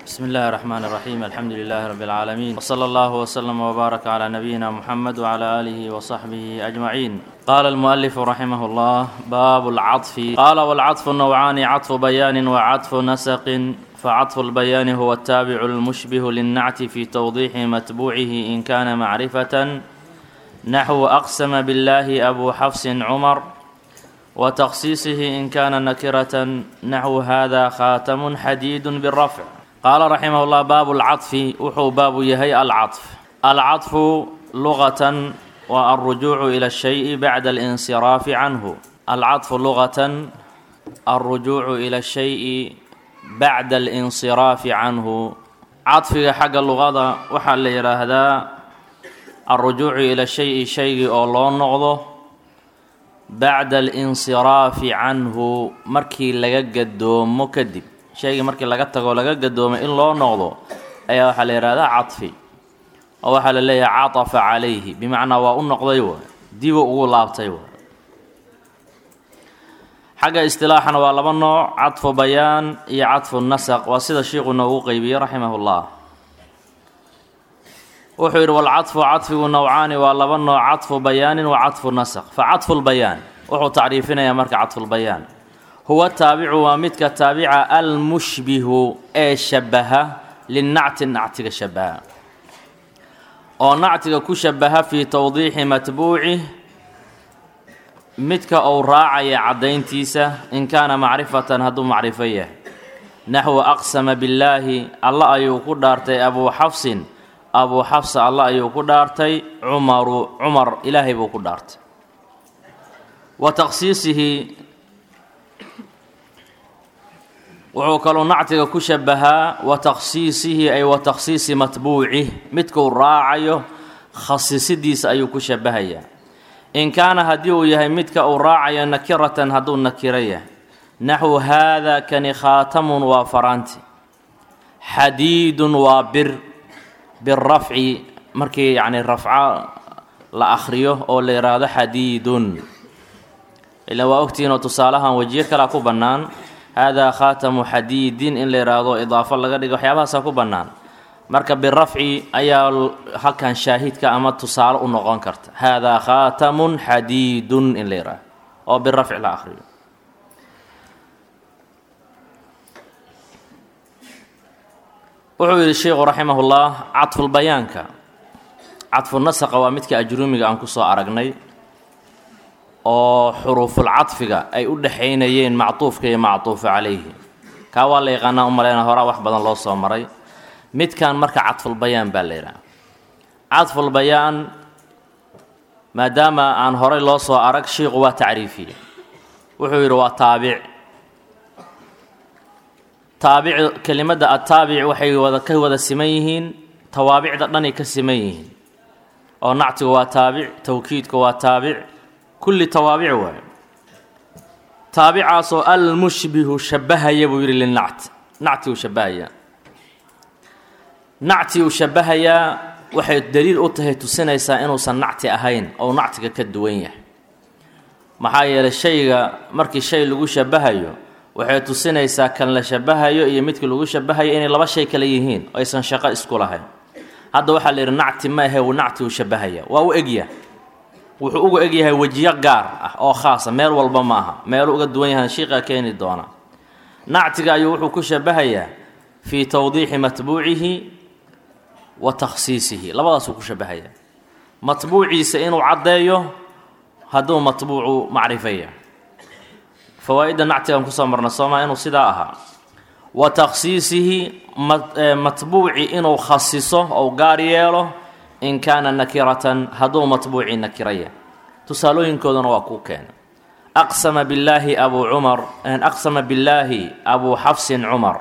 بسم الله الرحمن الرحيم الحمد لله رب العالمين وصلى الله وسلم وبارك على نبينا محمد وعلى آله وصحبه أجمعين قال المؤلف رحمه الله باب العطف قال والعطف نوعان عطف بيان وعطف نسق فعطف البيان هو التابع المشبه للنعت في توضيح متبوعه إن كان معرفة نحو أقسم بالله أبو حفص عمر وتخصيصه إن كان نكرة نحو هذا خاتم حديد بالرفع قال رحمه الله باب العطف وحو باب يهي العطف العطف لغة والرجوع إلى الشيء بعد الانصراف عنه العطف لغة الرجوع إلى الشيء بعد الانصراف عنه عطفك حق اللغة وحال يراهدا الرجوع إلى الشيء شيء أو لو نغضه bacda alinsiraafi canhu markii laga gadoomo kadib shaygii markii laga tago laga gadoomo in loo noqdo ayaa waxaa la yidhahdaa cadfi oo waxaa la leeyahay catafa calayhi bimacnaa waa u noqday wa dibu ugu laabtay wa xagga istilaaxana waa laba nooc cadfu bayaan iyo cadfu nasaq waa sida shiiku noogu qeybiyey raximah llah wuxuu yidhi walcadfu cadfigu nowcaani waa laba nooc cadfu bayaanin wa cadfu nasq fa cadfu lbayaan wuxuu tacriifinayaa marka cadfulbayaan huwa taabicu waa midka taabica almushbihu ee shabaha linnacti nactiga shabaha oo nactiga ku shabaha fii towdiixi matbuucih midka uu raacaya caddayntiisa in kaana macrifatan hadduu macrifo yahay naxwu aqsama billaahi alla ayuu ku dhaartay abuu xafsin abuu xafsa alla ayuu ku dhaartay cumaru cumar ilaahay buu ku dhaartay wa takhsiisihi wuxuu kaluu nactiga ku shabahaa wa takhsiisihi ay wa takhsiisi matbuucih midkuu raacayo khasisidiisa ayuu ku shabahayaa in kaana haddii uu yahay midka uu raacayo nakiratan hadduu nakiro yahay naxwu haada kani khaatamun waa faraanti xadiidun waa bir birafci markii yacni rafco la akhriyo oo la yidhaahdo xadiidun ilaan waa ogtihiin oo tusaalahan wejiyo kalea ku bannaan haadaa khaatamu xadiidin in la yidhaahdo idaafo laga dhigo waxyaabahaasaa ku bannaan marka birafci ayaa halkan shaahidka ama tusaale u noqon karta haadaa khaatamun xadiidun in la yidhaahdo oo birafci la akhriyo wuxuu yidhi sheikhu raximahullah cadfulbayaanka cadfunasaqa waa midka ajruumiga aan kusoo aragnay oo xuruufulcadfiga ay u dhexaynayeen mactuufka iyo mactuufu calayhi kaa waa la yaqaanaa u maleyna horaa wax badan loo soo maray midkan marka cadfulbayaan baa la yidhaha cadfulbayaan maadaama aan horay loo soo arag shiiku waa tacriifiye wuxuu yidhi waa taabic taabic kelimadda attaabic waxay wada ka wada siman yihiin tawaabicda dhanay ka siman yihiin oo nactigu waa taabic tawkiidku waa taabic kulli tawaabic waayo taabicaasoo almushbihu shabahaya buu yidhi linacti nacti uu shabahaya nacti uu shabahayaa waxay daliil u tahay tusinaysaa inuusan nacti ahayn ou nactiga ka duwan yahay maxaa yeelay shayga markii shay lagu shabahayo waxay tusinaysaa kan la shabahayo iyo midkii lagu shabahayo inay laba shay kale yihiin oo aysan shaqo isku lahayn hadda waxaa la yidhi nacti ma ahe nacti uu shabahaya waa u egyahay wuxuu uga egyahay wejiyo gaar ah oo khaasa meel walba ma aha meelu uga duwan yahan shiiqa keeni doona nactiga ayuu wuxuu ku shabahayaa fii towdiixi matbuucihi wa takhsiisihi labadaasuu ku shabahayaa matbuuciisa inuu caddeeyo hadduu matbuucu macrifaya fawaa-idda nactigan kusoo marna sooma inuu sidaa ahaa wa takhsiisihi matbuuci inuu khasiso ou gaar yeelo in kaana nakiratan hadduu matbuuci nakiraya tusaalooyinkoodana waa kuu keena aqsama billaahi abuu cumar aqsama billaahi abuu xafsin cumar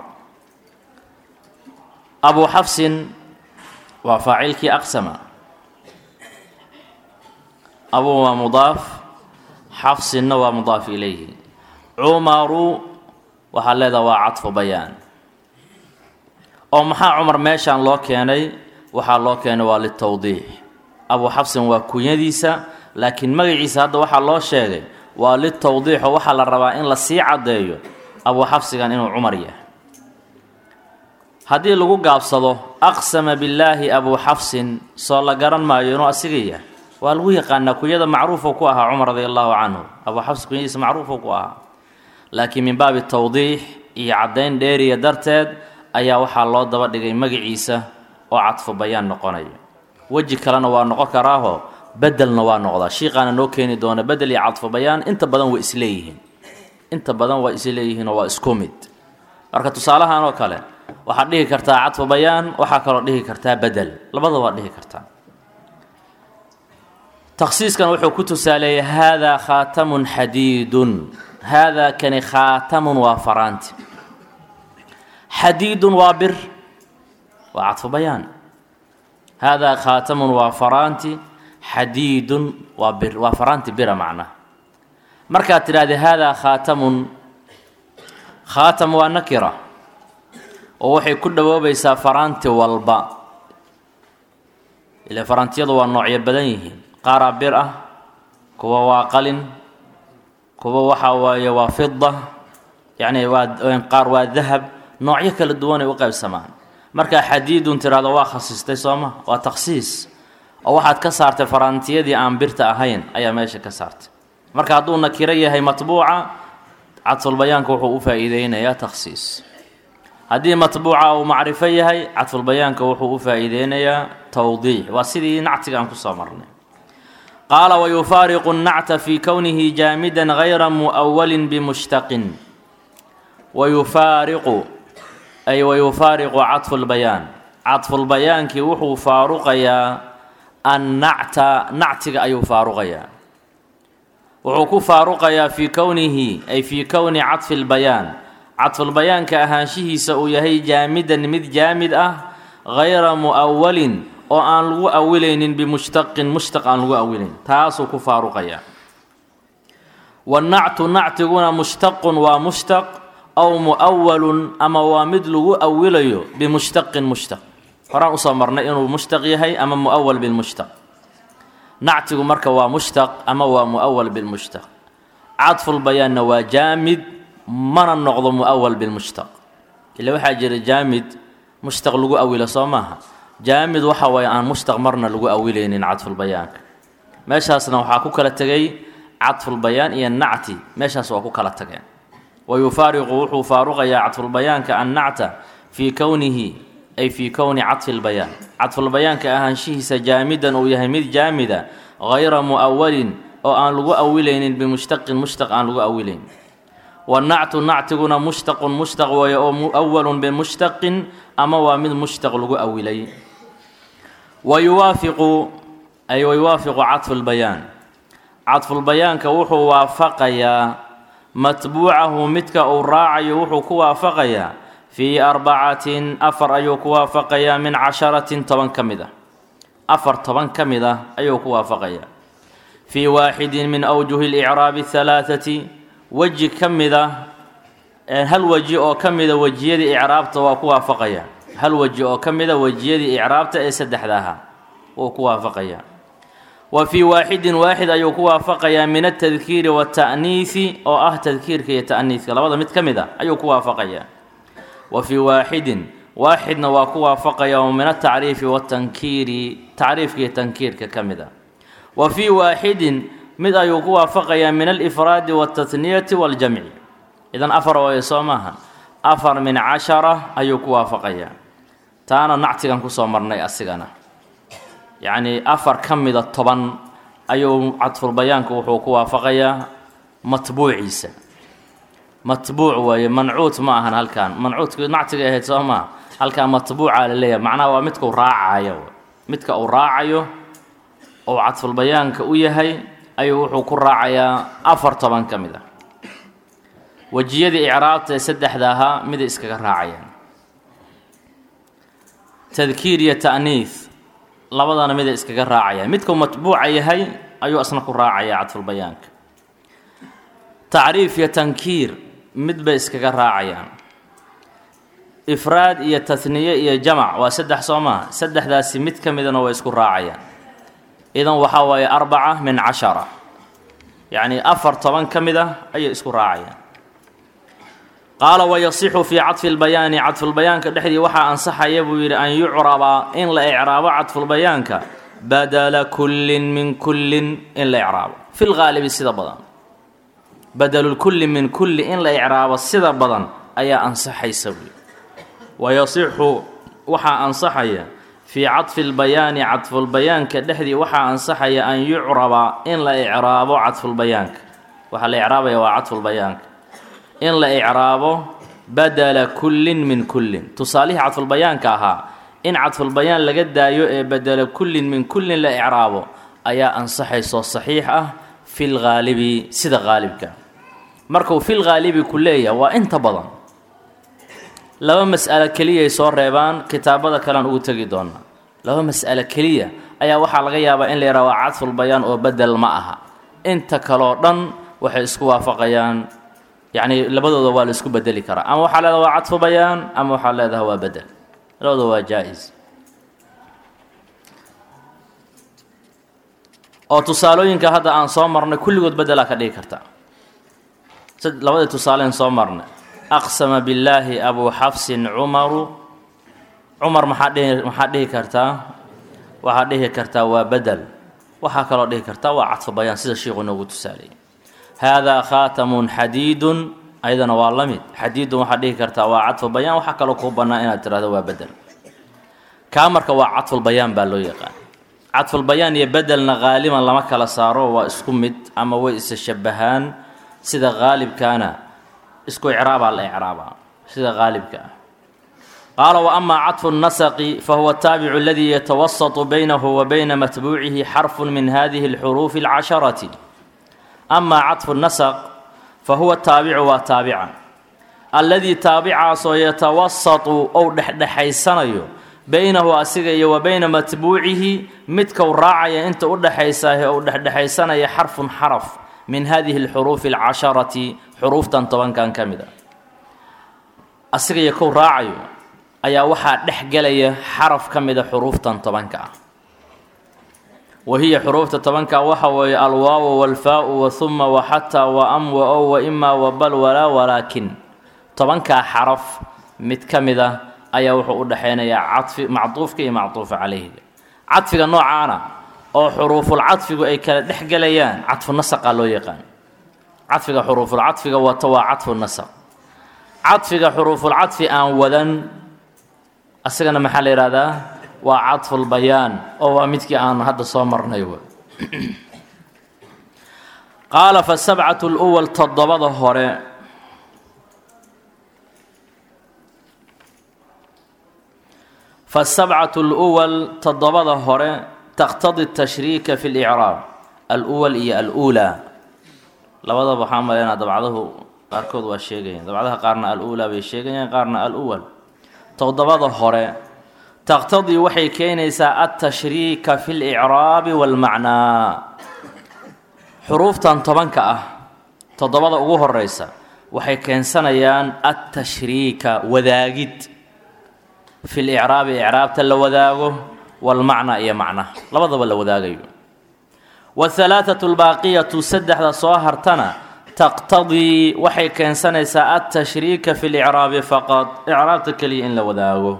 abuu xafsin waa faacilkii aqsama abuu waa mudaaf xafsinna waa mudaaf ilayhi cumaru waxaa leedaha waa cadfu bayaan oo maxaa cumar meeshaan loo keenay waxaa loo keenay waa litowdiix abuu xafsin waa kunyadiisa laakiin magaciisa hadda waxaa loo sheegay waa litowdiix oo waxaa la rabaa in la sii caddeeyo abuu xafsigan inuu cumar yahay haddii lagu gaabsado aqsama billaahi abuu xafsin soo la garan maayo inuu asiga yahay waa lagu yaqaanaa kunyada macruufuu ku ahaa cumar radi allahu canhu abuu xafs kunyadiisa macruufuu ku ahaa laakiin min baabi tawdiix iyo caddayn dheeriya darteed ayaa waxaa loo daba dhigay magaciisa oo cadfu bayaan noqonaya weji kalena waa noqon karaaho bedelna waa noqdaa shiiqaana noo keeni doona bedel iyo cadfu bayaan inta badan waa isleeyihiin inta badan waa isleeyihiinoo waa isku mid marka tusaalahan oo kale waxaad dhihi kartaa cadfu bayaan waxaa kaloo dhihi kartaa bedel labada waad dhihi kartaa takhsiiskan wuxuu ku tusaaleeyay haadaa khaatamun xadiidun haadaa kani khaatamun waa faraanti xadiidun waa bir waa cadfu bayaan haadaa khaatamun waa faraanti xadiidun waa bir waa faraanti bira macnaha markaad tidhahdee haadaa khaatamun khaatam waa nakira oo waxay ku dhawoobaysaa faraanti walba ile faraantiyadu waa noocyo badan yihiin qaaraa bir ah kuwa waa qalin kuwa waxaa waaye waa fida yacni waa qaar waa dahab noocyo kala duwanay u qaybsamaan markaa xadiidun tidhahdo waa khasistay sooma waa takhsiis oo waxaad ka saartay faraantiyadii aan birta ahayn ayaa meesha ka saartay marka hadduu nakiro yahay matbuuca cadfulbayaanka wuxuu u faa-iideynayaa takhsiis haddii matbuuca uu macrifo yahay cadfulbayaanka wuxuu u faa-iideynayaa tawdiix waa sidii nactiga aan kusoo marnay qaala wayufaariqu nnacta fii kownihi jaamidan gayra mu'awalin bimushtaqin wayufaariqu ay wayufaariqu cadfulbayaan cadfulbayaankii wuxuu faaruqayaa annacta nactiga ayuu faaruqayaa wuxuu ku faaruqayaa fii kownihi ay fii kowni cadfi lbayaan cadfulbayaanka ahaanshihiisa uu yahay jaamidan mid jaamid ah gayra mu'awalin oo aan lagu awilaynin bimushtaqin mushtaq aan lagu awilayn taasuu ku faaruqayaa wannactu nactiguna mushtaqun waa mushtaq aw mu'awalun ama waa mid lagu awilayo bimushtaqin mushtaq horaan usoo marnay inuu mushtaq yahay ama mu'awal bilmushtaq nactigu marka waa mushtaq ama waa mu'awal bilmushtaq cadfulbayaanna waa jaamid mana noqdo mu'awal bilmushtaq ila waxaa jira jaamid mushtaq lagu awilo soo maaha jaamid waxa waaye aan mushtaq marna lagu awilaynin cadfulbayaanka meeshaasna waxaa ku kala tegay cadfulbayaan iyo nacti meeshaas waa ku kala tageen wayufaariqu wuxuu faaruqayaa cadfulbayaanka annacta fii kownihi ay fii kowni cadfi lbayaan cadfulbayaanka ahaanshihiisa jaamidan uu yahay mid jaamida gayra mu'awalin oo aan lagu awilaynin bimushtaqin mushtaq aan lagu awilayn wanactu nactiguna mushtaqun mushtaq weeye oo mu'awalun bimushtaqin ama waa mid mushtaq lagu awilay wayuwaafiqu ay wayuwaafiqu cadfulbayaan cadfulbayaanka wuxuu waafaqayaa matbuucahu midka uu raacayo wuxuu ku waafaqayaa fii arbacatin afar ayuu ku waafaqayaa min casharatin toban ka mid ah afar toban ka mid ah ayuu ku waafaqayaa fii waaxidin min awjuhi licraabi halaathati weji ka mid ah hal weji oo ka mida wejiyadii icraabta waa ku waafaqayaa hal weji oo ka mida wejiyadii icraabta ee saddexda ahaa wuu ku waafaqayaa wa fii waaxidin waaxid ayuu ku waafaqayaa min altadkiiri waata'niisi oo ah tadkiirka iyo ta'niiska labada mid ka mid a ayuu ku waafaqayaa wa fii waaxidin waaxidna waa ku waafaqaya oo min atacriifi watankiiri tacriifka iyo tankiirka ka mid a wa fii waaxidin mid ayuu ku waafaqayaa min alifraadi waltathniyati waljamci idan afar waayo soo maaha afar min cashara ayuu ku waafaqayaa taana nactigan kusoo marnay asigana yacnii afar ka mida toban ayuu cadfulbayaanku wuxuu ku waafaqayaa matbuuciisa matbuuc waaye mancuut ma ahan halkan mancuudku nactiga ahayd soo maa halkan matbuuca la leeyahay macnaha waa midkau raacayo midka uu raacayo oo cadfulbayaanka u yahay ayuu wuxuu ku raacayaa afar toban ka mid a wejiyadii icraabta ee saddexda ahaa miday iskaga raacayaan tadkiir iyo ta'niis labadana miday iskaga raacayaan midkuu matbuuca yahay ayuu asna ku raacayaa cadfulbayaanka tacriif iyo tankiir mid bay iskaga raacayaan ifraad iyo tahniye iyo jamac waa saddex soo maha saddexdaasi mid ka midana way isku raacayaan idan waxaa waaye arbaca min cashara yacnii afar toban ka mid ah ayay isku raacayaan qaala wayasixu fii cadfi lbayaani cadfulbayaanka dhexdii waxaa ansaxaya buu yidhi an yucraba in la icraabo cadfulbayaanka badala kullin min kullin in la icraabo fi lgaalibi sida badan badalulkulli min kulli in la icraabo sida badan ayaa ansaxaysa buuyi wayasixu waxaa ansaxaya fii cadfi lbayaani cadfulbayaanka dhexdii waxaa ansaxaya an yucraba in la icraabo cadfulbayaanka waxaa la icraabaya waa cadfulbayaanka in la icraabo badala kullin min kullin tusaalihii cadfulbayaanka ahaa in cadfulbayaan laga daayo ee badala kullin min kullin la icraabo ayaa ansaxaysoo saxiix ah fil ghaalibi sida haalibka markuu fil ghaalibi ku leeyahay waa inta badan laba mas'alo keliyay soo reebaan kitaabada kalean ugu tegi doonaa laba mas'alo keliya ayaa waxaa laga yaabaa in la yidhaha waa cadfulbayaan oo bedel ma aha inta kaloo dhan waxay isku waafaqayaan yacni labadooda waa la isku bedeli karaa ama waxaa leedaha waa cadfu bayaan ama waxaa leedaha waa bedel labadooda waa jaa-is oo tusaalooyinka hadda aan soo marnay kulligood bedelaa ka dhigi karta labadii tusaaleen soo marnay aqsama billaahi abuu xafsin cumaru cumar maxaa dhihi maxaa dhihi kartaa waxaa dhihi kartaa waa bedel waxaa kaloo dhihi kartaa waa cadfu bayaan sida sheikhu noogu tusaaleeyay haadaa khaatamun xadiidun ayadana waa la mid xadiidun waxaad dhihi kartaa waa cadfu bayaan waxaa kaloo kuu bannaan inaad tirahdo waa bedel kaa marka waa cadfulbayaan baa loo yaqaan cadfulbayaan iyo bedelna haaliban lama kala saaro waa isku mid ama way isa shabahaan sida haalibkaana isku icraabaa la icraabaa sida haalibka ah qaala wa amaa cadfu nasaqi fahuwa ataabicu aladii yatawasatu baynahu wa bayna matbuucihi xarfun min hadihi alxuruufi alcasharati amaa cadfu nasaq fa huwa taabicu waa taabica alladii taabicaasoo yatawasatu ou dhexdhexaysanayo baynahu asiga iyo wa bayna matbuucihi midkau raacaya inta u dhexaysaahe ou dhexdhexaysanaya xarfun xaraf min hadihi alxuruufi alcasharati xuruuftan tobankan ka mid a asiga iyo kow raacayo ayaa waxaa dhex gelaya xaraf ka mida xuruuftan tobanka ah wa hiya xuruufta tobanka waxa weeye alwaawu walfaa-u wa huma wa xataa wa am wa ow wa imaa wa bal walaa walaakin tobankaa xaraf mid ka mid a ayaa wuxuu u dhexaynayaa cadfi macduufka iyo macduufa calayhiga cadfiga noocaana oo xuruufulcadfigu ay kala dhex gelayaan cadfu nasaqaa loo yaqaan cadfiga xuruufulcadfiga wato waa cadfu nasaq cadfiga xuruufulcadfi aan wadan asagana maxaa la yidhahdaa waa cadfulbayaan oo waa midkii aan hadda soo marnay w qaala fa sabcatu luwal toddobada hore fasabcatu luwal toddobada hore taqtadi tashriika fi licraab aluwal iyo aluulaa labadaba waxaa maleynaa dabcadahu qaarkood waa sheegayaan dabcadaha qaarna aluulaa bay sheegayaan qaarna aluwal toddobada hore taqtadii waxay keenaysaa altashriika fi licraabi walmacnaa xuruuftan tobanka ah toddobada ugu horeysa waxay keensanayaan altashriika wadaagid fi licraabi icraabta la wadaago walmacnaa iyo macnaha labadaba la wadaagayo wahalaathatu lbaaqiyatu saddexda soo hartana taqtadii waxay keensanaysaa altashriika fi licraabi faqad icraabta keliya in la wadaago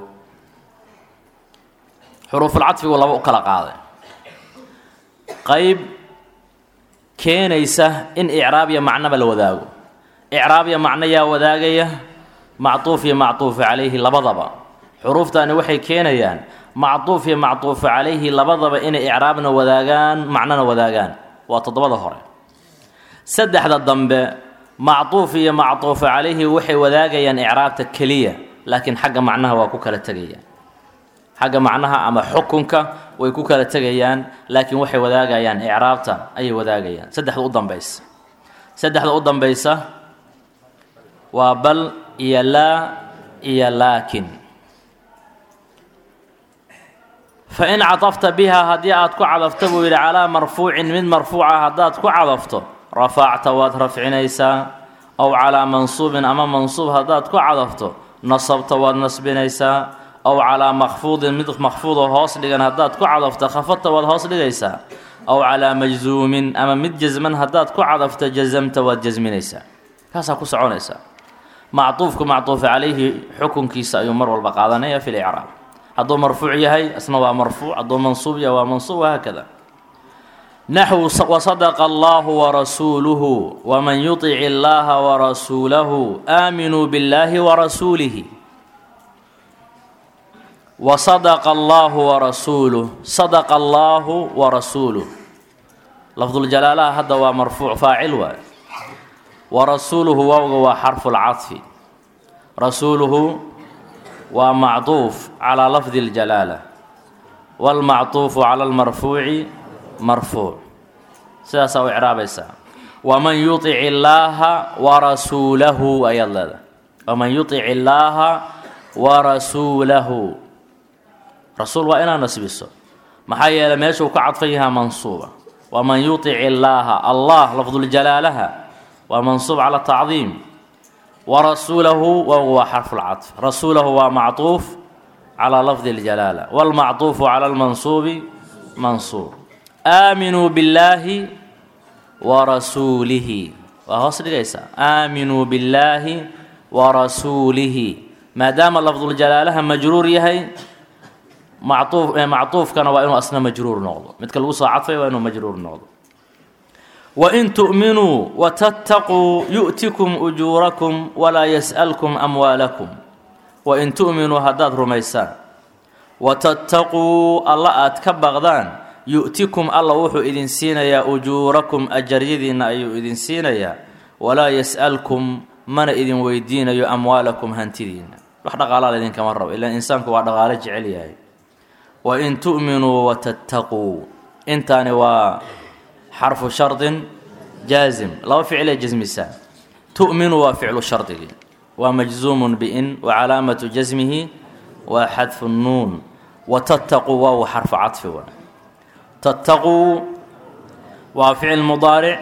xuruufulcadfigu laba u kala qaaday qeyb keenaysa in icraab iyo macnoba la wadaago icraab iyo macno yaa wadaagaya macduuf iyo macduufu calayhi labadaba xuruuftani waxay keenayaan macduuf iyo macduufu calayhi labadaba inay icraabna wadaagaan macnona wadaagaan waa toddobada hore saddexda dambe macduuf iyo macduufu calayhi waxay wadaagayaan icraabta keliya laakiin xagga macnaha waa ku kala tegayaan xagga macnaha ama xukunka way ku kala tegayaan laakiin waxay wadaagayaan icraabta ayay wadaagayaan saddexda u dambaysa saddexda u dambaysa waa bal iyo laa iyo laakin fa in cadafta bihaa haddii aad ku cadafto buu yidhi calaa marfuucin mid marfuuca haddaad ku cadafto rafacta waad rafcinaysaa ow calaa mansuubin ama mansuub haddaad ku cadafto nasabta waad nasbinaysaa ow calaa makfuudin mid makfuudoo hoos dhigan haddaad ku cadafto khafadta waad hoos dhigaysaa ow calaa majzuumin ama mid jasman haddaad ku cadafto jasamta waad jasminaysaa kaasaa ku soconaysaa macطuufku macطuufa calayhi xukunkiisa ayuu mar walba qaadanaya fi licraab hadduu marfuuc yahay isna waa marfuuc hadduu mansuub yahay waa mansuub wahaakada naxwu wasadaqa allahu warasuuluhu waman yuطic illaha warasuulahu aaminuu biاllahi warasuulihi wasadaqa allahu warasuuluh sadaqa allahu warasuuluh lafduljalaalaha hadda waa marfuuc faacil waay warasuuluhu waawga waa xarfu lcaطfi rasuuluhu waa macطuuf calaa lafdi اljalaala wاlmacطuufu cala اlmarfuuci marfuuc sidaasaa u icraabaysaa waman yuطic illaaha warasuulahu ayaad leedahay waman yuطic illaaha warasuulahu rasuul waa inaad nasbiso maxaa yeelay meeshuu ka cadfan yahaa mansuuba waman yuطic illaaha allah lafduljalaalaha waa mansuub cala tacdiim warasuulahu waawgu waa xarfu lcaطf rasuulahu waa macطuuf calaa lafdi اljalaala wاlmacطuufu cala اlmansuubi mansuub aaminuu billaahi warasuulihi waa hoos dhigaysaa aaminuu billaahi warasuulihi maadaama lafduljalaalaha majruur yahay macuu macطuufkana waa inuu asna majruur noqdo midka lagu soo cadfay waa inuu majruur noqdo wain tu'minuu watattaquu yu'tikum ujuurakum walaa yas'alkum amwaalakum wain tu'minuu haddaad rumaysaan watattaquu alla aad ka baqdaan yu'tikum alla wuxuu idin siinayaa ujuurakum ajaryadiinna ayuu idin siinayaa walaa yas'alkum mana idin weydiinayo amwaalakum hantidiinna wax dhaqaalaa idinkama rabo ilaan insaanku waa dhaqaalo jecel yahay wain tu'minuu watattaquu intaani waa xarfu shardin jaazim laba ficlee jasmisaa tu'minu waa ficlu shardigii waa majzuumun biin wa calaamatu jasmihi waa xadfu nuun watattaquu waawu xarfu cadfi waa tattaquu waa ficil mudaaric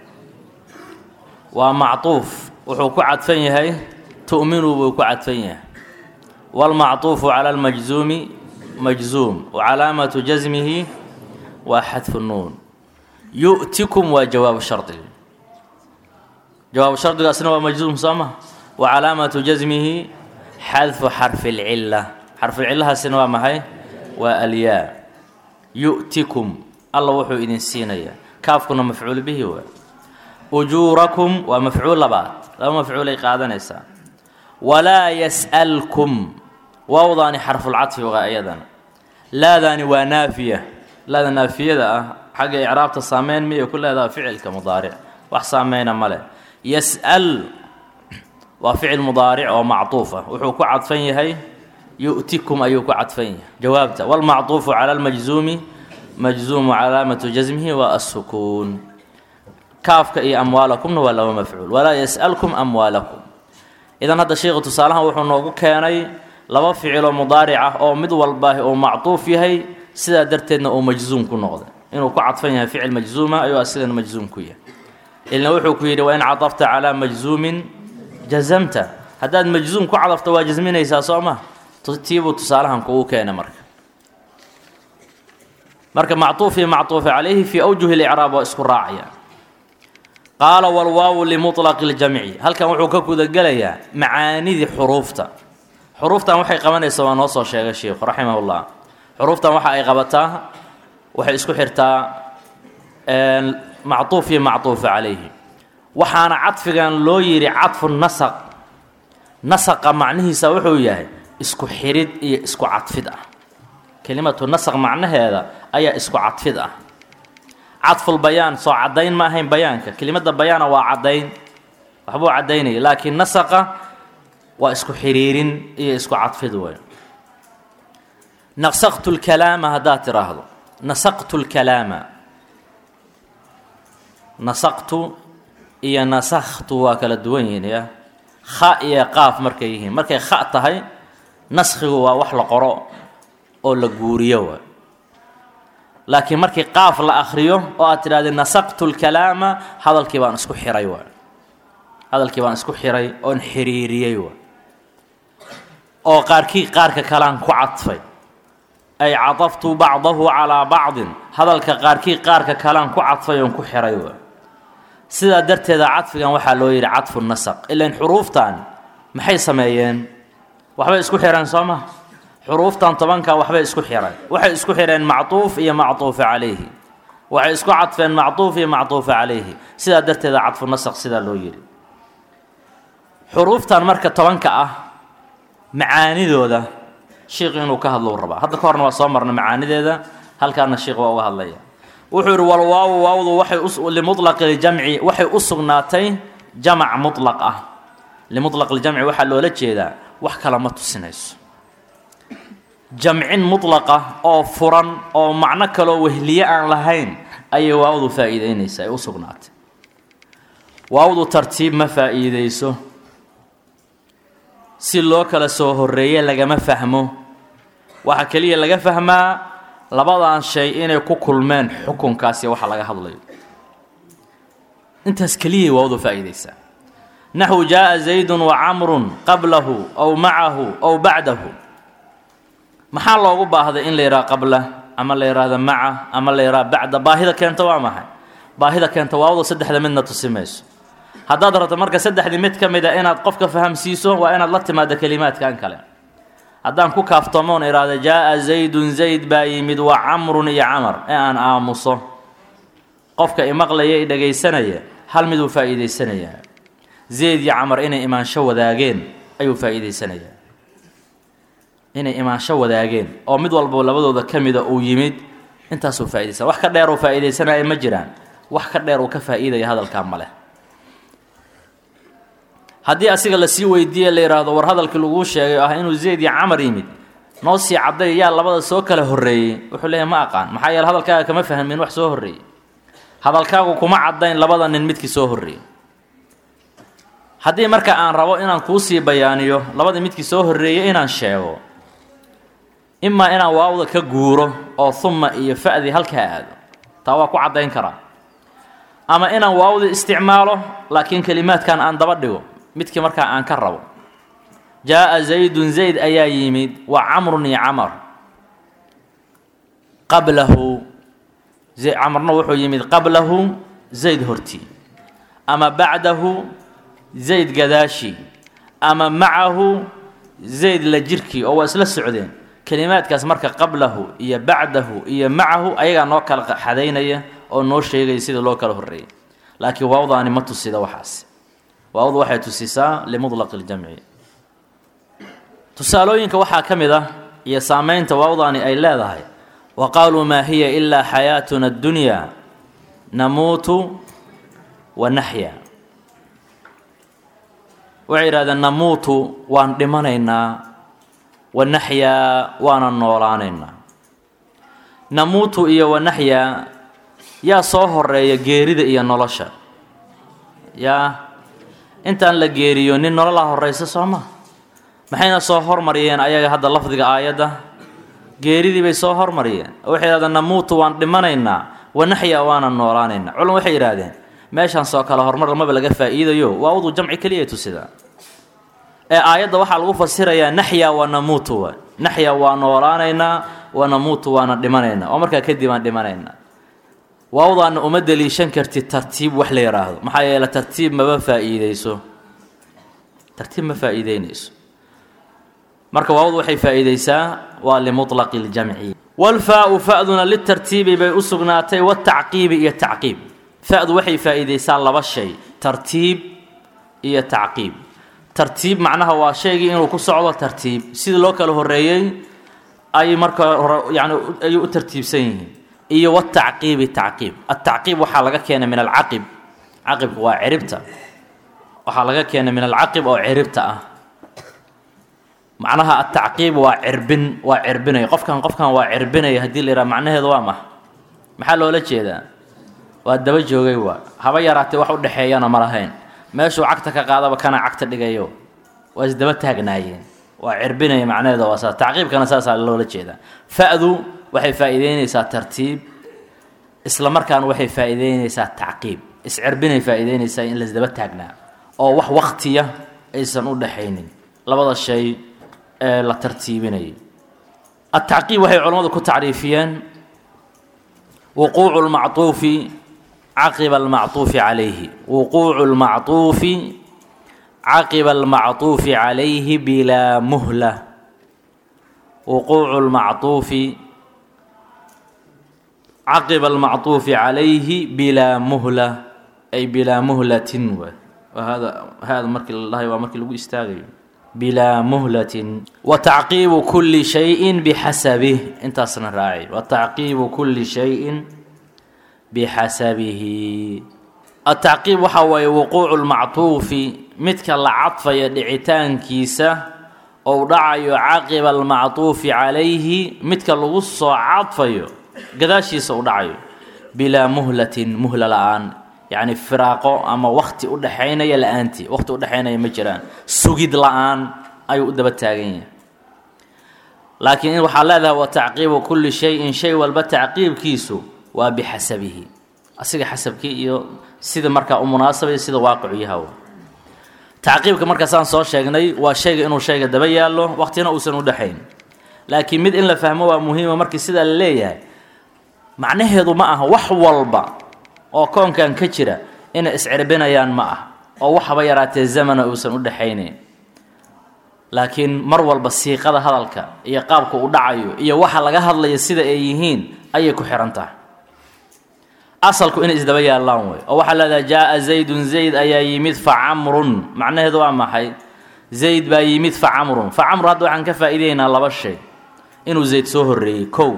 waa macطuuf wuxuu ku cadfan yahay tu'minu buu ku cadfan yahay wاlmacطuufu calى اlmajzuumi majzuum wacalaamatu jasmihi waa xadfu nuun yu'tikum waa jawaabu shardiga jawaabu shardigaasna waa majzuum soo ma wa calaamatu jasmihi xadfu xarfi اlcila xarfucilahaasina waa maxay waa alyaa yu'tikum alla wuxuu idin siinayaa kaafkuna mafcuul bihi waa ujuurakum waa mafcuul labaad laba mafcuulay qaadanaysaa walaa yas'alkum waawdaani xarfulcadfi waa iyadana laadaani waa naafiya laada naafiyada ah xagga icraabta saameyn miyay ku leedaha ficilka mudaaric wax saameyna male yas'al waa ficil mudaaric oo macطuuf ah wuxuu ku cadfan yahay yu'tikum ayuu ku cadfan yahay jawaabta wاlmacطuufu calى اlmajzuumi majzuumu calaamatu jasmihi waa الsukuun kaafka iyo amwaalakumna waa laba mafcuul walaa yas'alkum amwaalakum idan hadda sheikhu tusaalahan wuxuu noogu keenay laba ficiloo mudaaric ah oo mid walba uu macطuuf yahay sidaa darteedna uu majzuum ku noqday inuu ku cadfan yahay ficil majzuuma ayuu asigana majzuum ku yahay ilna wuxuu ku yidhi wain cadafta calaa majzuumin jazamta haddaad majzuum ku cadafto waa jasminaysaa soo ma tiibuu tusaalahan kugu keena marka marka macطuuf iyo macطuufa calayhi fii awjuhi اlicraab waa isku raacaya qaala walwaawu limuطlaqi اljamci halkan wuxuu ka gudagelayaa macaanidii xuruufta xuruuftan waxay qabanaysaa waa noo soo sheegay sheikhu raximah اllah xuruuftan waxa ay qabataa waxay isku xirtaa macطuuf iyo macطuufa calayhi waxaana cadfigan loo yidhi cadfu nasaq nasaqa macnihiisa wuxuu yahay isku xirid iyo isku cadfid ah kelimatu nasaq macnaheeda ayaa isku cadfid ah cadful bayaan soo caddayn ma ahayn bayaanka kelimadda bayaana waa caddayn waxbuu caddaynaya laakiin nasaqa waa isku xiriirin iyo isku cadfid wey nasaqtu lkalaama haddaad tiraahdo nasaqtu lkalaama nasaqtu iyo nasakhtu waa kala duwan yihiin ya kha iyo qaaf markay yihiin markay kha tahay naskhigu waa wax la qoro oo la guuriyo waay laakiin markii qaaf la akhriyo oo aad tidhahdee nasaqtu lkalaama hadalkii baan isku xiray waay hadalkii baan isku xiray oon xiriiriyey waay oo qaarkii qaarka kalean ku cadfay ay cadaftu bacdahu calaa bacdin hadalka qaarkii qaarka kalean ku cadfay oon ku xiray waay sidaa darteeda cadfigan waxaa loo yidhi cadfu nasaq ilan xuruuftan maxay sameeyeen waxbay isku xireen soo ma xuruuftan tobanka waxbay isku xireen waxay isku xireen mactuuf iyo mactuufa calayhi waxay isku cadfeen mactuuf iyo mactuufa calayhi sidaa darteeda cadfu nasaq sidaa loo yidhi xuruuftan marka tobanka ah macaanidooda shiikhu inuu ka hadlo u rabaa hadda ka horna waa soo marna macaanideeda halkaana shiikh waa uga hadlaya wuxuu yidhi walwaawu waawdu waxay limutlaqi ljamci waxay u sugnaatay jamac mutlaq ah limutlaq ljamci waxaa loola jeedaa wax kale ma tusinayso jamcin mutlaqa oo furan oo macno kaloo wehliye aan lahayn ayay waawdu faa'iideynaysaa ay u sugnaatay waawdu tartiib ma faa'iideyso si loo kala soo horreeye lagama fahmo waxaa keliya laga fahmaa labadan shay inay ku kulmeen xukunkaasi waxa laga hadlayo intaas keliyay waawdu faa'iideysaa naxwu jaaءa zaydun wa camrun qablahu aw macahu aw bacdahu maxaa loogu baahday in la yidhaha qabla ama la yidhaahdo maca ama la yidhaha bacda baahida keenta waa maxay baahida keenta waawdu saddexda midna tusi mayso haddaad rabto marka saddexdii mid ka mid a inaad qofka fahamsiiso waa inaad la timaado kelimaadkan kale haddaan ku kaaftoomoon idhaahdo jaaءa zaydun zayd baa yimid wa camrun iyo camar ee aan aamuso qofka imaqlaya i dhagaysanaya hal miduu faa'iidaysanayaa zayd iyo camar inay imaansho wadaageen ayuu faa'iidaysanayaa inay imaansho wadaageen oo mid walbo labadooda ka mida uu yimid intaasuu faa'idaysana wax ka dheer uu faa'iidaysanaya ma jiraan wax ka dheer uu ka faa'iidaya hadalkaa ma leh haddii asiga lasii weydiiye la yidhaahdo war hadalkii laguu sheegay ah inuu zayd iyo camar yimid noo sii cadday yaa labada soo kala horreeyey wuxuu leeyahy ma aqaan maxaa yeele hadalkaaga kama fahmin wax soo horreeyey hadalkaagu kuma caddayn labada nin midkii soo horreeyey haddii marka aan rabo inaan kuusii bayaaniyo labadii midkii soo horreeyey inaan sheego imaa inaan waawda ka guuro oo humma iyo fa'dii halkaa aado taa waa ku caddayn karaa ama inaan waawdii isticmaalo laakiin kelimaadkan aan daba dhigo midkii markaa aan ka rabo jaaءa zaydun zayd ayaa yimid wa camrun iyo camar qablahu camarna wuxuu yimid qablahu zayd hortii ama bacdahu zayd gadaashi ama macahu zayd la jirkii oo waa isla socdeen kelimaadkaas marka qablahu iyo bacdahu iyo macahu ayagaa noo kala xadaynaya oo noo sheegaya sida loo kala horreeyay laakiin waawdaani ma tusida waxaas waawdu waxay tusisaa limutlaq اljamci tusaalooyinka waxaa ka mid ah iyo saameynta waawdaani ay leedahay wa qaaluu maa hiya ilaa xayaatuna اddunyaa namuutu wa naxya waxay yidhahdeen namuutu waan dhimanaynaa wa naxyaa waana noolaanaynaa namuutu iyo wa naxyaa yaa soo horeeya geerida iyo nolosha yaa intaan la geeriyo nin nololaa horraysa soo ma maxayna soo hormariyeen ayaga hadda lafdiga aayadda geeridii bay soo hormariyeen oo waxay yidhahdeen namuutu waan dhimanaynaa wa naxyaa waana noolaanaynaa culum waxay yidhaahdeen meeshaan soo kale horumar lamaba laga faa'iidayo waa uduu jamci keliya tusidaa ee aayadda waxaa lagu fasirayaa naxyaa wa namuutu wa naxyaa waa noolaanaynaa wa namuutu waana dhimanaynaa oo markaa kadib aan dhimanaynaa waawdaana uma deliishan kartid tartiib wax la yidhaahdo maxaa yeele tartiib maba faa'iideyso tartiib ma faa'iideynayso marka waawdu waxay faa'iideysaa waa limuطlaqi اljamci walfaau fa'duna litartiibi bay u sugnaatay watacqiibi iyo tacqiib fa'du waxay faa'iideysaa laba shay tartiib iyo tacqiib tartiib macnaha waa shaygii inuu ku socdo tartiib sidii loo kala horreeyey ay marka hore yani ayay u tartiibsan yihiin iyo watacqiibi tacqiib atacqiib waxaa laga keenay min alcaqib caqibka waa ciribta waxaa laga keenay min alcaqib oo ciribta ah macnaha atacqiib waa cirbin waa cirbinaya qofkan qofkan waa cirbinaya haddii la yidhaha macnaheedu waa maha maxaa loola jeedaa waa daba joogay waa haba yaraatee wax u dhexeeyana ma lahayn meeshuu cagta ka qaadaba kana cagta dhigayo waa isdaba taagnaayeen waa cirbinaya macnaheeda waa saas tacqiibkana saasaa loola jeedaa fa'du waxay faa'iideynaysaa tartiib isla markaana waxay faa'iideynaysaa tacqiib iscirbinay faa'iideynaysaa in laisdaba taagnaa oo wax waktiya aysan u dhaxaynin labada shay ee la tartiibinayay atacqiib waxay culammadu ku tacriifiyeen wuquucu lmactuufi caqiba almactuufi calayhi wuquucu lmactuufi caqiba almacطuufi calayhi bilaa muhla wuquucu lmacطuufi caqiba almacطuufi calayhi bilaa muhla ay bilaa muhlatin w hada hada markii la dhahay waa markii lagu istaagayo bilaa muhlatin wa tacqiibu kuli shayin bixasabih intaasna raaci wa tacqiibu kuli shayin bixasabihi atacqiib waxaa waaye wuquucu lmactuufi midka la cadfaya dhicitaankiisa ou dhacayo caqiba almactuufi calayhi midka lagu soo cadfayo gadaashiisa u dhacayo bilaa muhlatin muhla la-aan yacni firaaqo ama wakti u dhexaynaya la-aantii wakti u dhexaynaya ma jiraan sugid la-aan ayuu u daba taagan yahay laakiin waxaa leedahay wa tacqiibu kulli shayin shay walba tacqiibkiisu waa bixasabihi asiga xasabkii iyo sida markaa u munaasabay sida waaqicu yahaw tacqiibka markaasaan soo sheegnay waa shayga inuu shayga daba yaallo waqtina uusan u dhexayn laakiin mid in la fahmo waa muhiima markii sidaa la leeyahay macnaheedu ma aha wax walba oo koonkan ka jira inay iscirbinayaan ma ah oo waxaba yaraatee zamana uusan u dhexaynayn laakiin mar walba siiqada hadalka iyo qaabka u dhacayo iyo waxa laga hadlayo sida ay yihiin ayay ku xihan tahay asalku inay isdaba yaallaan wey oo waxaa leedahay jaa-a zaydun zayd ayaa yimid fa camrun macnaheedu waa maxay zayd baa yimid fa camrun fa camru hadda waxaan ka faa'iideynaa laba shay inuu zayd soo horreeyey kow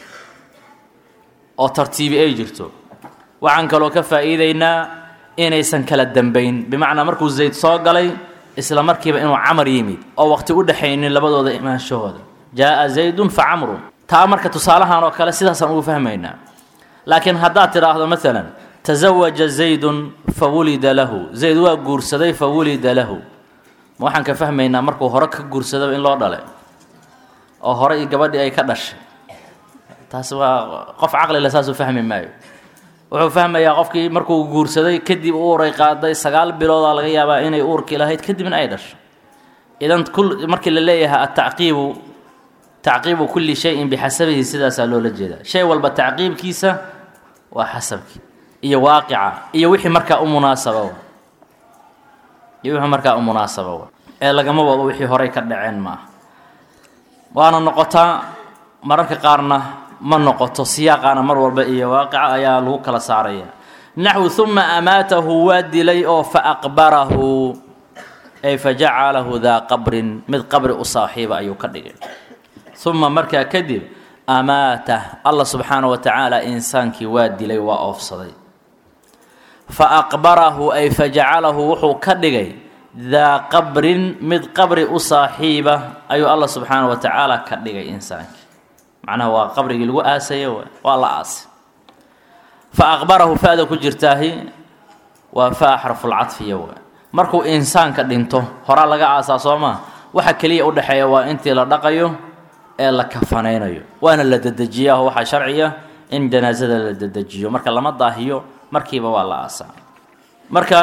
oo tartiibi ay jirto waxaan kaloo ka faa'iideynaa inaysan kala dambayn bimacnaa markuu zayd soo galay isla markiiba inuu camar yimid oo waqti u dhexaynin labadooda imaanshahooda jaa-a zaydun fa camrun taa marka tusaalahan oo kale sidaasaan ugu fahmaynaa laakiin haddaad tidhaahdo maalan tasawaja zaydun fa wulida lahu zayd waa guursaday fa wulida lahu ma waxaan ka fahmaynaa markuu hore ka guursadaba in loo dhalay oo hore i gabadhii ay ka dhashay taas waa qof caqlila saasuu fahmi maayo wuxuu fahmayaa qofkii markuu guursaday kadib u uray qaaday sagaal biloodaa laga yaabaa inay uurkii lahayd kadibna ay dhasho idan markii la leeyahay atacqiibu tacqiibu kulli shayin bixasabihi sidaasaa loola jeedaa shay walba tacqiibkiisa waa xasabkii iyo waaqica iyo wixii markaa u munaasaba iyo wixii markaa u munaasaba ee lagama wado wixii horey ka dhaceen ma ah waana noqotaa mararka qaarna ma noqoto siyaaqaana mar walba iyo waaqica ayaa lagu kala saaraya naxwu huma amaatahu waa dilay oo fa aqbarahu ay fa jacalahu daa qabrin mid qabri u saaxiiba ayuu ka dhigay uma markaa kadib amaatah allah subxaana wa tacaala insaankii waa dilay waa oofsaday fa aqbarahu ay fa jacalahu wuxuu ka dhigay daa qabrin mid qabri u saaxiiba ayuu allah subxaana wa tacaala ka dhigay insaankii macnaha waa qabrigii lagu aasaya waa la aasay fa aqbarahu fa-da ku jirtaahi waa fa xarfulcadfiya w markuu insaanka dhinto horaa laga aasaa soo maa waxa keliya u dhexeeya waa intii la dhaqayo ee la kafanaynayo waana la dedejiyaa oo waxaa sharciya in janaasada la dedejiyo marka lama daahiyo markiiba waa la aasaa marka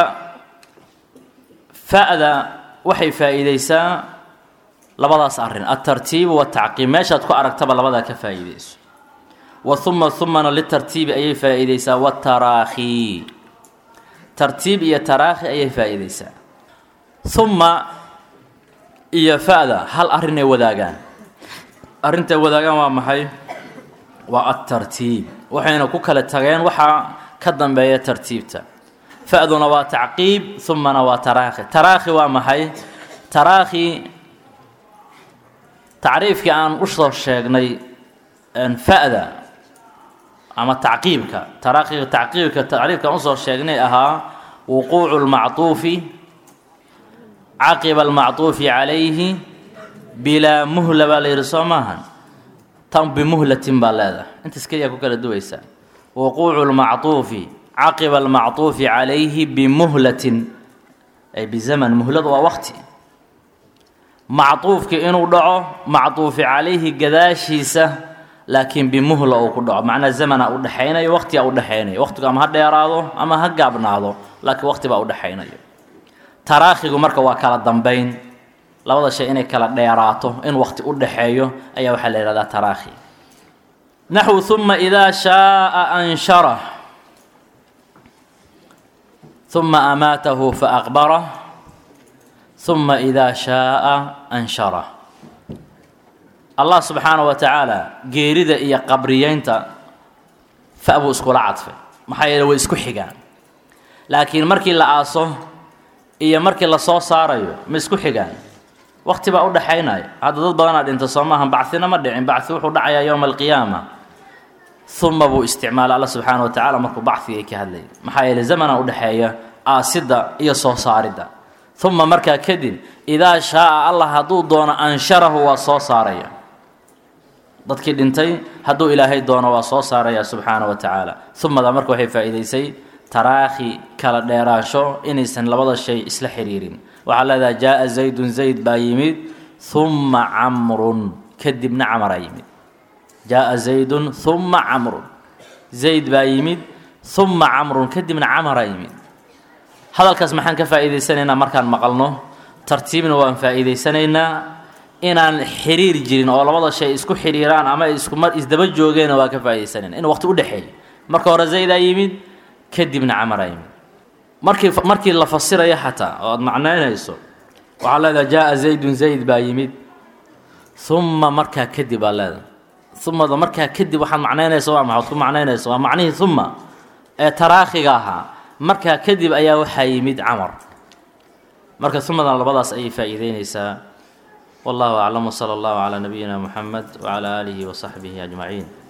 fa-da waxay faa-iideysaa labadaas arrin altartiibu watacqiib meeshaad ku aragtaba labadaa ka faa-iideyso wa huma humana litartiibi ayay faa-iideysaa wataraakhi tartiib iyo taraakhi ayay faa-iideysaa humma iyo fa-da hal arrinay wadaagaan arrintay wadaagaan waa maxay waa altartiib waxayna ku kala tageen waxaa ka dambeeya tartiibta fa-duna waa tacqiib humana waa taraakhi taraakhi waa maxay taraakhi tacriifkii aan usoo sheegnay fa-da ama tacqiibka taraakhiga tacqiibka tacriifka aan usoo sheegnay ahaa wuquucu lmactuufi caqiba almactuufi calayhi bilaa muhla baa la yidhi soo maahan tan bimuhlatin baa leedahay intaas keliyaa ku kala duwaysaa wuquucu lmactuufi caqiba almactuufi calayhi bimuhlatin ay bizaman muhladu waa waqti mactuufki inuu dhaco mactuufi calayhi gadaashiisa laakiin bimuhla uu ku dhaco macnaa zamana u dhexaynayo waqtigaa u dhexaynayo waqtigu ama ha dheeraado ama ha gaabnaado laakiin waqti baa u dhexaynayo taraakhigu marka waa kala dambayn labada shay inay kala dheeraato in waqti u dhexeeyo ayaa waxaa la yihahdaa taraakhi naxwu huma idaa shaaa anshara huma amaatahu faaqbarah huma idaa shaaa anshara allah subxaana wa tacaala geerida iyo qabriyeynta fa buu iskula cadfay maxaa yeele way isku xigaan laakiin markii la aaso iyo markii lasoo saarayo ma isku xigaan waqti baa u dhaxaynaya hadda dad badanaa dhinta soo maaha bacina ma dhicin baci wuxuu dhacayaa yowma alqiyaama uma buu isticmaala alla subxaana wa tacala markuu bacigay ka hadlayay maxaa yeele zamana udhexeeya aasidda iyo soo saaridda uma markaa kadib idaa shaaa allah hadduu doono ansharahu waa soo saaraya dadkii dhintay hadduu ilaahay doono waa soo saaraya subxaana wa tacaala umada marka waxay faa'iidaysay taraakhi kala dheeraansho inaysan labada shay isla xiriirin waxaa leedahay jaaa zaydun zayd baa yimid humma camrun kadibna camaraa yimid jaaa zaydun humma camrun zayd baa yimid humma camrun kadibna camaraa yimid hadalkaas maxaan ka faa'iidaysanaynaa markaan maqalno tartiibna waan faa'iidaysanaynaa inaan xiriir jirin oo labada shay isku xiriiraan ama isku mar isdaba joogeenna waa ka faa'iidaysanayna in waqti u dhexeeyo marka hore zaydaa yimid kadibna camaraa yimid markii markii la fasirayo xataa oo aada macnaynayso waxaa leedahay jaaa zaydun zayd baa yimid uma markaa kadib baa leedahay umada markaa kadib waxaad macnaynaysa waa maxaad ku macnaynaysa waa macnihii uma ee taraakhiga ahaa markaa kadib ayaa waxaa yimid camar marka umadan labadaas ayay faa'iideynaysaa wallahu aclam wsala allahu calaa nabiyina muxamed wcala aalihi wasaxbihi ajmaciin